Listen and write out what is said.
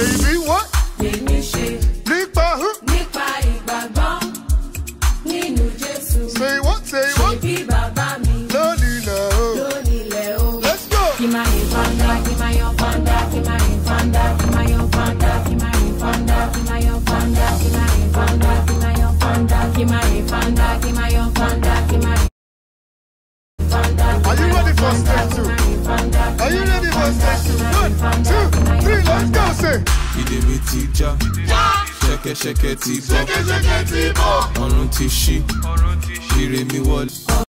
Baby, what? Èmi ṣe Nípa who? nípa ìgbàgbọ́ nínú Jésù. Say what? Say what? Ṣebí bàbá mi Lónìí náà. ló nílẹ̀ o. Let's go. Kí máa yin fanda, kí máa yan fanda, kí máa yin fanda, kí máa yan fanda, kí máa yin fanda, kí máa yan fanda, kí máa yin fanda, kí máa yan fanda, kí máa yin fanda, kí máa yan fanda, kí máa yin fanda. Are you ready for stage two? Are you ready for stage two? One, two, three, let's go. Say. ìdè mi ti já ṣẹ̀kẹ̀ṣẹ̀kẹ̀ ti bọ́ Ṣẹ́kẹ́ṣẹkẹ̀ ti bọ̀. ọ̀run ti ṣí ire mi wọlé.